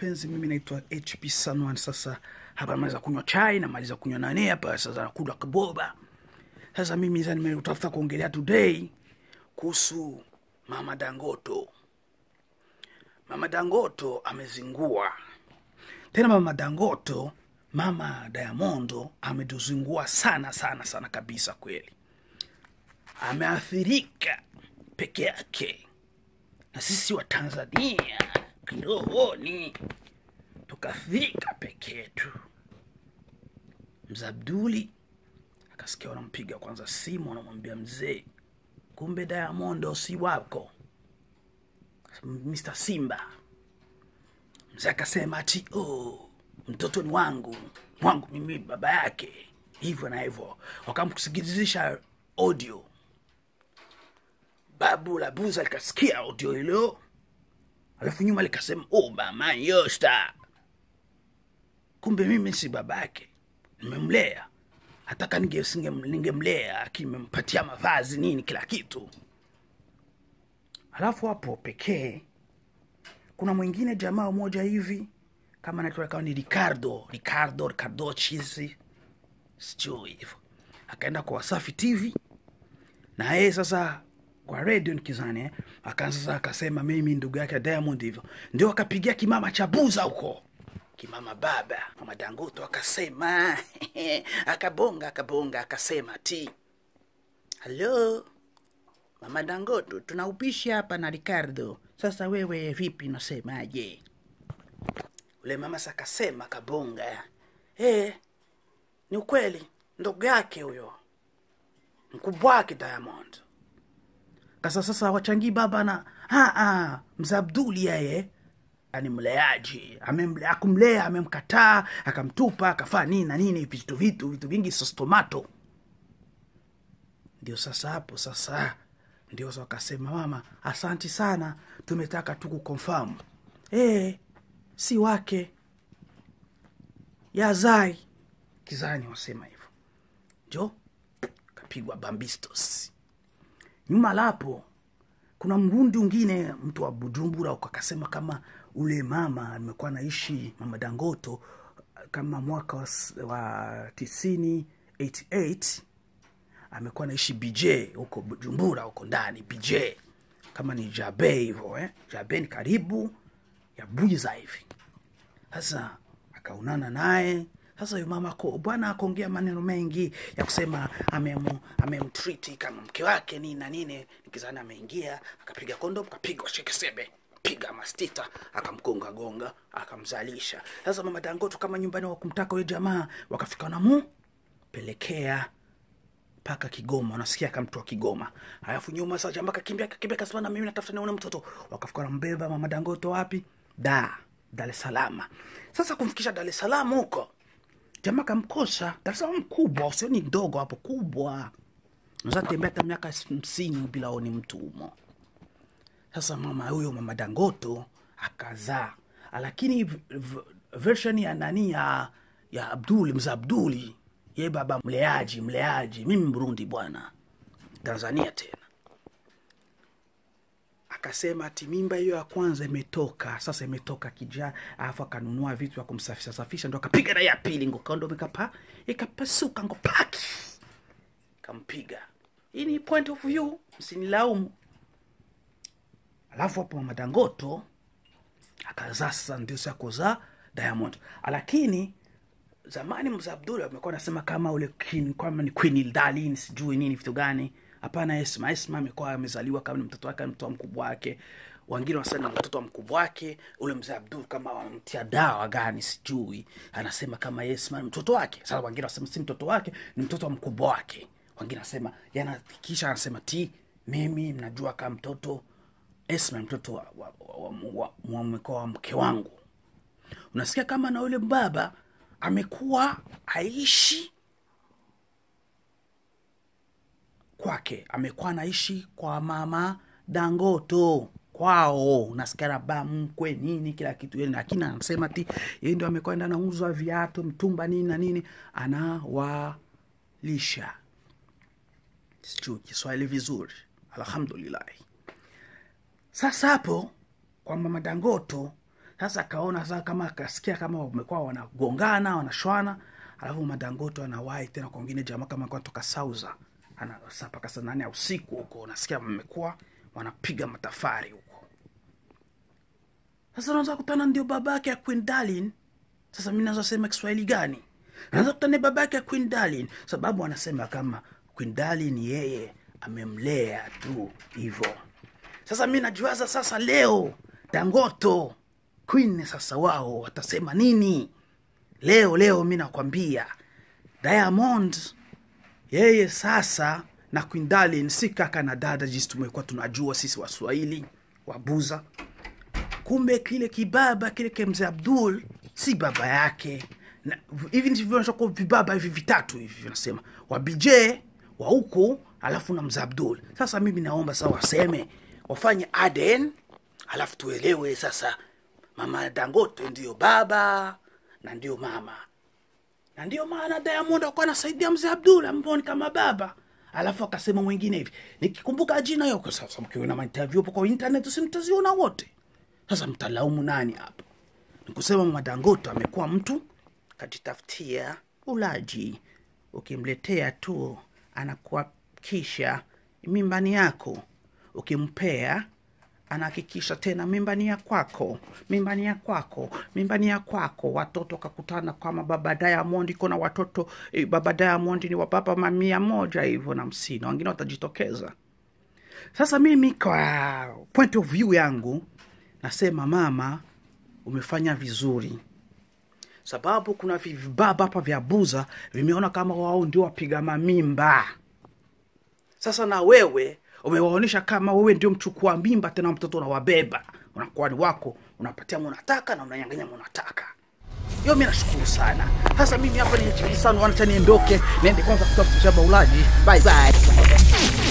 wapenzi mimi naitwa hp sanwan sasa hapa maliza kunywa chai namaliza kunywa nani hapa sasa nakula kaboba sasa mimi sasa nimetafuta kuongelea today kuhusu mama dangoto mama dangoto amezingua tena mama dangoto mama diamondo ametuzingua sana sana sana kabisa kweli ameathirika peke yake na sisi wa tanzania kirohoni tukaathirika peke yetu mzabduli akasikia wanampiga kwanza simu wanamwambia mzee kumbe diamondo si wako mr simba mzee akasema ati oh, mtoto ni wangu wangu mimi baba yake hivyo na hivyo wakamsikilizisha audio babu la buza likasikia audio hilo alafu nyuma likasema oh, mama yosta kumbe mimi si babake nimemlea hataka ningemlea ninge akimempatia mavazi nini kila kitu alafu hapo pekee kuna mwingine jamaa moja hivi kama naitwa kawa ni ricardo ricardo ricardo chizi sijui hivyo akaenda kwa wasafi tv na yeye sasa kwa redio nikizani eh, akaanza sasa akasema mimi ndugu yake diamond hivyo ndio akapigia kimama cha buza huko kimama baba mama dangoto akasema akabonga akabonga akasema ti halo mama dangoto tuna upishi hapa na ricardo sasa wewe vipi nasemaje ule mama sakasema kabonga e, ni ukweli ndugu yake huyo mkubwa wake diamond kasa sasa wachangii baba na aa, mzabduli yeye ni mleaji Amemle- akumlea amemkataa akamtupa akafaa nini na nini vitu vitu vitu vingi sostomato ndio sasa hapo sasa ndio sasa wakasema mama asanti sana tumetaka tu kukonfam e, si wake yazai kizani wasema hivyo jo kapigwa bambistos nyuma lapo kuna mrundi ungine mtu wa bujumbura akasema kama ule mama amekuwa naishi mama dangoto kama mwaka wa, s- wa tisini 88 amekuwa naishi bj huko bujumbura huko ndani bj kama ni jabe hivyo eh? jabe ni karibu ya bwiza hivi sasa akaunana naye sasa huyu mama ako- bwana akaongea maneno mengi ya kusema amemu- amemtriti kama mke wake nini na nini nikizani ameingia akapiga kondom akapiga shekesebe piga mastita akamgonga gonga akamzalisha sasa mama dangoto kama nyumbani wakumtaka huyo jamaa wakafika namu pelekea mpaka kigoma unasikia akamtoa kigoma alafu nyuma sasa jamaa kakimbia kakimbia kasema na mimi natafuta nione mtoto wakafika nambeba mama dangoto wapi da dar es salama sasa kumfikisha dar es salaam huko jamaa kamkosa dar es salaam kubwa usioni ndogo hapo kubwa unaweza tembea hata miaka hamsini bila oni mtu humo sasa mama huyo mama dangoto akazaa lakini v- v- version ya nani ya ya abduli mza abduli ye baba mleaji mleaji mimi mrundi bwana tanzania tena akasema ati mimba hiyo ya kwanza imetoka sasa imetoka kija alafu akanunua vitu vya kumsafisha safisha ndo akapiga na ya pili ngokondo ikapa ikapasuka ngo paki kampiga hii ni point of view msinilaumu alafu hapo mama dangoto akazaa sasa ndio sasa kuzaa diamond lakini zamani mzee abdul amekuwa anasema kama ule king, kama ni queen darlin sijui nini vitu gani hapana esma esma amekuwa amezaliwa kama ni mtoto wake mtoto wa mkubwa wake wengine wanasema ni mtoto wa mkubwa wake ule mzee abdul kama wamtia dawa gani sijui anasema kama esma ni mtoto wake sasa wengine wanasema si mtoto wake ni mtoto wa mkubwa wake wengine wanasema yana kisha anasema ti mimi mnajua kama mtoto esma ni mtoto wa, wa, wa, wa, wa, wa, wa mke wangu unasikia kama na yule baba amekuwa aishi kwake amekuwa anaishi kwa mama dangoto kwao unasikia labda mkwe nini kila kitu yeye lakini anasema ti yeye ndio amekuwa enda nauzwa viatu mtumba nini na nini anawalisha sijui kiswahili vizuri alhamdulillahi sasa hapo kwa mama dangoto sasa akaona sasa kama akasikia kama wamekuwa wanagongana wanashwana alafu madangoto anawahi tena kwa wengine jamaa kama alikuwa toka sauza ana saa mpaka saa nane ya usiku huko unasikia mmekuwa wanapiga matafari huko sasa unaweza kutana ndio baba yake ya Queen Darlin. Sasa mi naweza sema Kiswahili gani? Naweza kutana baba yake ya Queen Darlin, sababu anasema kama Queen Darlin yeye amemlea tu hivyo. Sasa mi najuaza sasa leo Dangoto Queen sasa wao watasema nini leo? Leo mi nakwambia Diamond yeye sasa na Queen Darlin si kaka na dada, jinsi tumekuwa tunajua sisi Waswahili wabuza kumbe kile kibaba kile ke mzee Abdul si baba yake. Na hivi ndivyo vinashokuwa vibaba hivi vitatu hivi vinasema wa BJ wa huku alafu na mzee Abdul. Sasa mimi naomba sasa waseme wafanye Aden alafu tuelewe sasa mama Dangote ndio baba na ndio mama na ndio maana Diamond alikuwa anasaidia mzee Abdul ambao ni kama baba. Alafu akasema mwingine hivi, nikikumbuka jina hiyo, kwa sasa mkiona mainterview hapo kwa internet, si mtaziona wote. Sasa mtalaumu nani hapo? Nikusema mama Dangote amekuwa mtu kajitafutia ulaji, ukimletea tu anakuhakikisha mimbani yako, ukimpea anahakikisha tena mimbani ya kwako, mimbani ya kwako, mimbani ya kwako. Watoto kakutana kama baba Diamond iko na watoto eh, baba Diamond ni wa baba mamia moja hivyo na hamsini, wengine watajitokeza. Sasa mimi kwa point of view yangu nasema mama, umefanya vizuri, sababu kuna vibaba hapa vya buza vimeona kama wao ndio wapiga mamimba. Sasa na wewe umewaonyesha kama wewe ndio mchukua mimba, tena mtoto unawabeba, unakuwa ni wako, unapatia munataka na unanyanganya munataka. Hiyo mi nashukuru sana. Sasa mimi hapa ni sana, wanacha niondoke, niende kwanza kutafuta shamba ulaji. Bye bye.